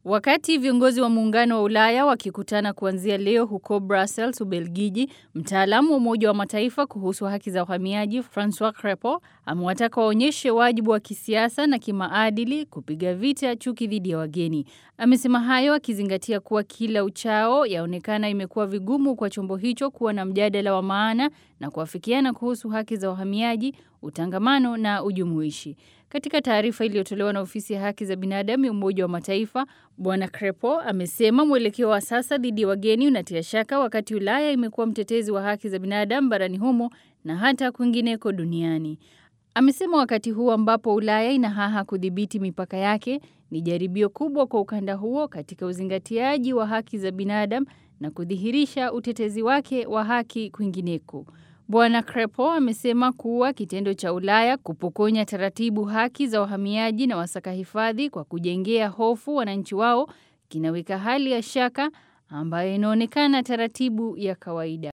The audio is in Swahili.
Wakati viongozi wa muungano wa Ulaya wakikutana kuanzia leo huko Brussels, Ubelgiji, mtaalamu wa Umoja wa Mataifa kuhusu haki za uhamiaji Francois Crepo amewataka waonyeshe wajibu wa kisiasa na kimaadili kupiga vita chuki dhidi ya wageni. Amesema hayo akizingatia kuwa kila uchao yaonekana imekuwa vigumu kwa chombo hicho kuwa na mjadala wa maana na kuafikiana kuhusu haki za uhamiaji, utangamano na ujumuishi. Katika taarifa iliyotolewa na ofisi ya haki za binadamu ya Umoja wa Mataifa, Bwana Crepo amesema mwelekeo wa sasa dhidi ya wageni unatia shaka wakati Ulaya imekuwa mtetezi wa haki za binadamu barani humo na hata kwingineko duniani. Amesema wakati huu ambapo Ulaya inahaha kudhibiti mipaka yake ni jaribio kubwa kwa ukanda huo katika uzingatiaji wa haki za binadamu na kudhihirisha utetezi wake wa haki kwingineko. Bwana Crepo amesema kuwa kitendo cha Ulaya kupokonya taratibu haki za wahamiaji na wasaka hifadhi kwa kujengea hofu wananchi wao kinaweka hali ya shaka ambayo inaonekana taratibu ya kawaida.